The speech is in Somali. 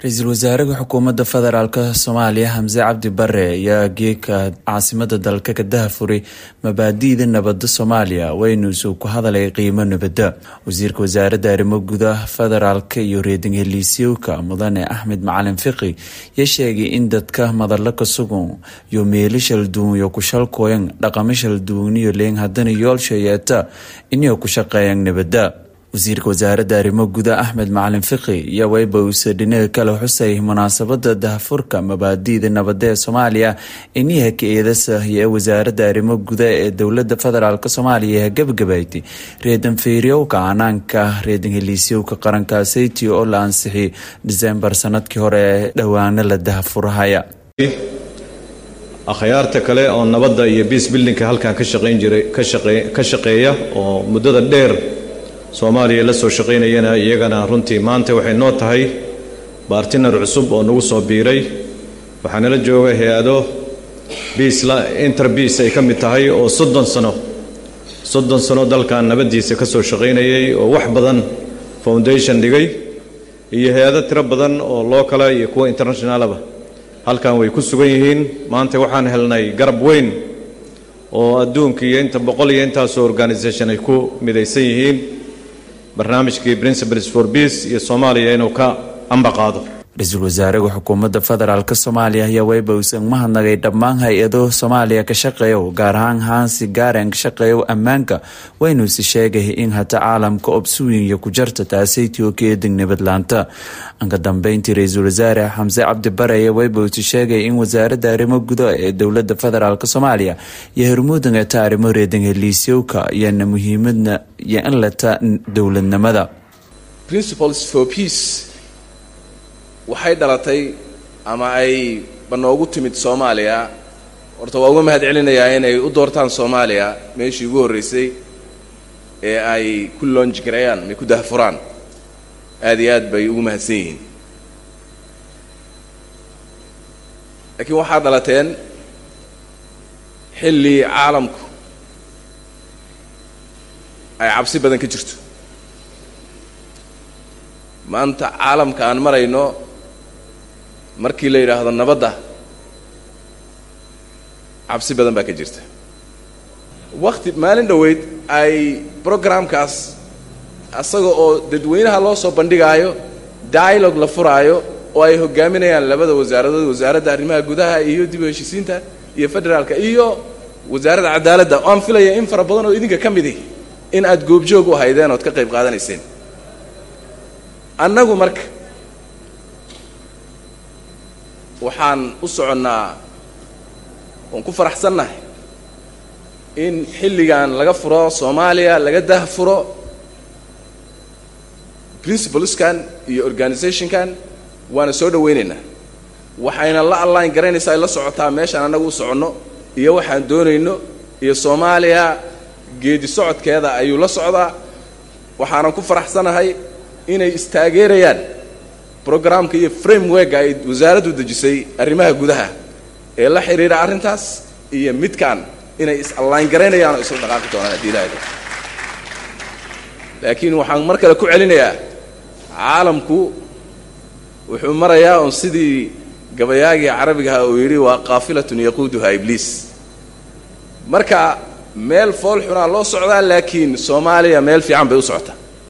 ra-iisul wasaaraha xukuumadda federaalk soomaaliya xamse cabdi bare ayaa geeka caasimada dalka ka dahafuray mabaadi'da nabadda soomaaliya weynuusu ku hadalay qiimo nabadda wasiirka wasaaradda arrimo gudaha federaalk iyo reeding heliisyowka mudane axmed macalin fiqi yaa sheegay in dadka madalo ka sugan iyo meelo shalduun iyo kushalkooyan dhaqamo shalduuniyo leen haddana yoolsha yeeta inay ku shaqeeyaan nabadda wasiirka wasaaradda arrimo guda axmed macalin fiqi iyo weyba uuse dhinaga kale xusay munaasabada dahafurka mabaadi'da nabadda ee soomaaliya iniha ka-eedasahiyo ee wasaaradda arrimo guda ee dowlada federaalk soomaaliya gabagabaytay reedan feeryowka canaanka reedan heliisyowka qaranka sayti oo la ansixiyay disembar sanadkii hore ee dhowaano la dahafurahaya akhyaarta kale oo nabadda iyo biis bildinka halkan ka shaqayn jiray ka shaqeeya oo muddada dheer soomaaliya la soo shaqaynayana iyagana runtii maanta waxay noo tahay baartinar cusub oo nagu soo biiray waxaanala jooga hay-ado biisla interbiis ay ka mid tahay oo soddon sano soddon sano dalkan nabaddiisa ka soo shaqaynayay oo wax badan foundation dhigay iyo hay-ado tiro badan oo lookala iyo kuwa internationalaba halkan way ku sugan yihiin maanta waxaan helnay garab weyn oo adduunka iyo inta boqol iyo intaasoo organisation ay ku midaysan yihiin barnaamijkii principles for peace iyo soomaaliya inuu ka amba qaado ra-iisul wasaaraha xukuumadda federaalk soomaaliya ayaa weyba uusan mahadnagay dhammaan hay-ado soomaaliya ka shaqeeyo gaar ahaan haansi gaaren ka shaqeeyo ammaanka waynuusi sheegay in hata caalamka obsuwinya ku jarta taasaytii oo keeding nabadlaanta anka dambeyntii ra-iisul wasaare xamse cabdi bare ayaa weyba uusi sheegay in wasaaradda arrimo guda ee dowlada federaalk soomaaliya iyo hormuudan eta arrimo reedan heliisyowka iyana muhiimadna iyo in leta dowladnimada waxay dhalatay ama ay banoogu timid soomaaliya horta waa uga mahad celinayaa inay u doortaan soomaaliya meeshii ugu horreysay ee ay ku loonjigareeyaan may ku dahfuraan aad iyo aad bay ugu mahadsan yihiin laakiin waxaa dhalateen xilli caalamku ay cabsi badan ka jirto maanta caalamka aan marayno markii la yidhaahdo nabadda cabsi badan baa ka jirta wakti maalin dhoweyd ay programkaas asaga oo dadweynaha loo soo bandhigaayo dialogue la furaayo oo ay hogaaminayaan labada wasaaradood wasaaradda arrimaha gudaha iyo dib u heshisiinta iyo federaalka iyo wasaaradda cadaaladda oo aan filaya in fara badan oo idinka ka midi in aad goobjoog u haydeen ood ka qayb qaadanayseen annagu marka waxaan u soconnaa oon ku faraxsannahay in xilligan laga furo soomaaliya laga dah furo principleskan iyo organizationkan waana soo dhawaynaynaa waxayna la alline garaynaysaa ay la socotaa meeshaan annagu u soconno iyo waxaan doonayno iyo soomaaliya geedi socodkeeda ayuu la socdaa waxaanan ku faraxsanahay inay istaageerayaan programka iyo frameworka ay wasaaraddu dejisay arrimaha gudaha ee la xidhiidha arrintaas iyo midkan inay is-allaan garaynayaan oo isla dhaqaaqi doonaan haddii ilaahda laakiin waxaan mar kale ku celinayaa caalamku wuxuu marayaa oon sidii gabayaagii carabigaha uu yidhi waa qaafilatun yaquuduha ibliis marka meel fool xunaa loo socdaa laakiin soomaaliya meel fiican bay u socotaa